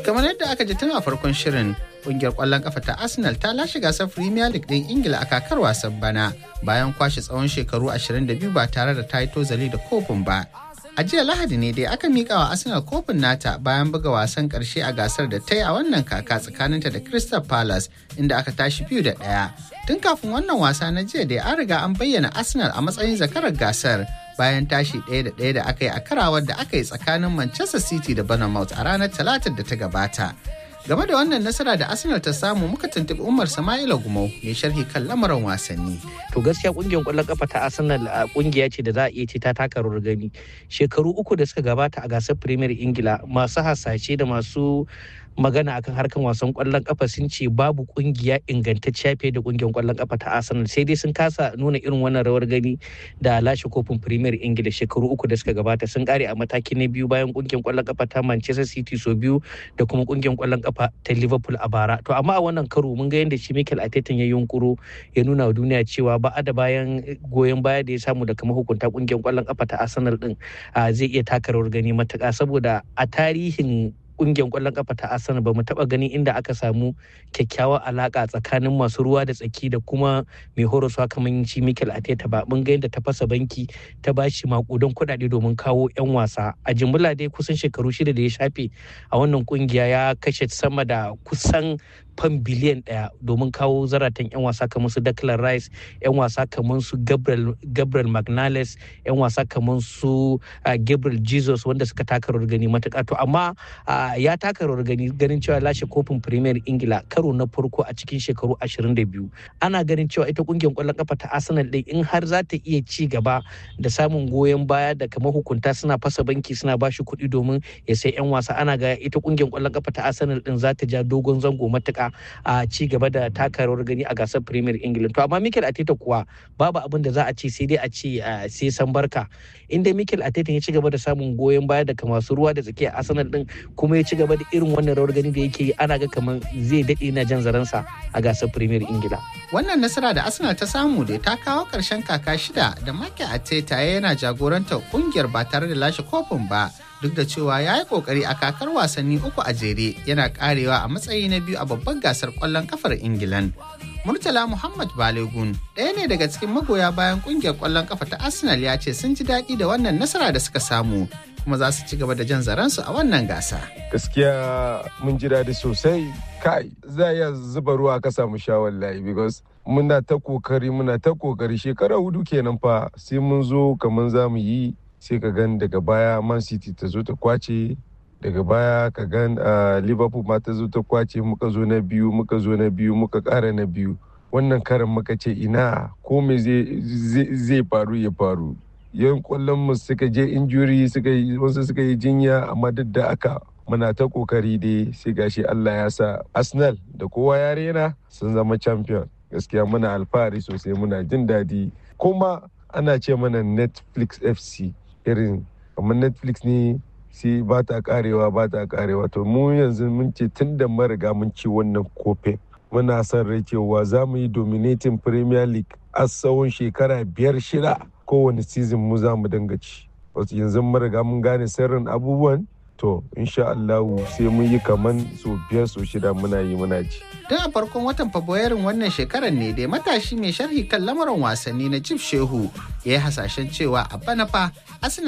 kamar yadda aka ji tun a farkon shirin kungiyar kwallon kafa ta arsenal ta lashe gasar premier league din ingila a kakar wasan bana bayan kwashe tsawon shekaru 22 ba tare da ta yi tozali da kofin ba a jiya lahadi ne dai aka mika wa arsenal kofin nata bayan buga wasan karshe a gasar da ta yi a wannan kaka tsakaninta da crystal palace inda aka tashi biyu da ɗaya tun kafin wannan wasa na jiya dai an riga an bayyana arsenal a matsayin zakarar gasar bayan tashi ɗaya da ɗaya da aka yi a karawar da aka yi tsakanin manchester city da bournemouth a ranar talatar da ta gabata game da wannan nasara da arsenal ta samu muka tuntuɓi umar sama'ila gumau mai sharhi kan lamarin wasanni to gaskiya kungiyar kwallon kafa ta arsenal a kungiya ce da za a iya ce ta taka rawar gani shekaru uku da suka gabata a gasar premier ingila masu hasashe da masu magana akan harkan wasan kwallon kafa sun ce babu kungiya ingantacciya fiye da kungiyar kwallon kafa ta Arsenal sai dai sun kasa nuna irin wannan rawar gani da lashe kofin Premier Ingila shekaru uku da suka gabata sun kare a mataki na biyu bayan kungiyar kwallon kafa ta Manchester City so biyu da kuma kungiyar kwallon kafa ta Liverpool a bara to amma a wannan karo mun ga yadda shi Mikel Arteta ya yunkuro ya nuna wa duniya cewa ba da bayan goyon baya da ya samu daga mahukunta kungiyar kwallon kafa ta Arsenal din zai iya taka rawar gani matuƙa saboda a tarihin kungiyar kwallon kafa ta Arsenal ba mu taba ganin inda aka samu kyakkyawar alaka tsakanin masu ruwa da tsaki da kuma mai horaswa kamar shi Mikel Arteta ba mun ga yadda ta fasa banki ta bashi makudan kuɗaɗe domin kawo 'yan wasa a jimla dai kusan shekaru shida da ya shafe a wannan kungiya ya kashe sama da kusan fan biliyan ɗaya domin kawo zaratan 'yan wasa kamar su Declan Rice 'yan wasa kamar su Gabriel, Gabriel Magnales 'yan wasa kamar su uh, Gabriel Jesus wanda suka taka rawar gani matuƙa to amma uh, ya taka rawar gani ganin cewa lashe kofin Premier Ingila karo na farko a cikin shekaru 22 ana ganin cewa ita kungiyar kwallon kafa ta Arsenal ɗin in har za ta iya ci gaba da samun goyon baya da kamar hukunta suna fasa banki suna bashi kuɗi domin ya sai 'yan wasa ana ga ita kungiyar kwallon kafa ta Arsenal ɗin za ta ja dogon zango matuƙa a ci gaba da taka rawar gani a gasar Premier England. To amma Mikel Arteta kuwa babu abin da za a ce sai dai a ce sai san barka. Inda Mikel Arteta ya ci gaba da samun goyon baya daga masu ruwa da tsakiya Arsenal din kuma ya ci gaba da irin wannan rawar gani da yake yi ana ga kamar zai daɗe na jan zaransa a gasar Premier Ingila. Wannan nasara da Arsenal ta samu da ta kawo ƙarshen kaka shida da Mikel Arteta yana jagorantar kungiyar ba tare da lashe kofin ba. duk da cewa ya yi kokari a kakar wasanni uku a jere yana karewa a matsayi na biyu a babban gasar kwallon kafar ingilan murtala muhammad balegun ɗaya ne daga cikin magoya bayan kungiyar kwallon kafa ta arsenal ya ce sun ji daɗi da wannan nasara da suka samu kuma za su ci gaba da jan zaransu a wannan gasa gaskiya mun ji daɗi sosai kai za iya zuba ruwa ka samu sha wallahi because muna ta kokari muna ta kokari shekara hudu kenan fa sai mun zo kamar za mu yi sai ka gan daga baya man city ta zo ta kwace daga baya ka gan liverpool ma ta zo ta kwace muka zo na biyu muka zo na biyu muka kara na biyu wannan karan muka ce ina ko me zai faru ya faru yan kwallon mu suka je injuri suka yi wasu suka yi jinya amma duk da aka muna ta kokari dai sai gashi Allah ya sa Arsenal da kowa ya rena sun zama champion gaskiya muna alfahari sosai muna jin daɗi kuma ana ce mana Netflix FC irin kamar netflix ne sai ba ta karewa ba ta karewa to mu yanzu mun ce tun da mariga mun ci wannan kofin muna son rai cewa za mu yi dominating premier league a tsawon shekara biyar shida kowane season mu za mu dinga ci wasu yanzu mariga mun gane sirrin abubuwan to insha Allahu sai mun yi kaman so biyar so shida muna yi muna ci. Tun a farkon watan Fabrairun wannan shekarar ne dai matashi mai sharhi kan lamarin wasanni na Jif Shehu ya yi hasashen cewa a bana fa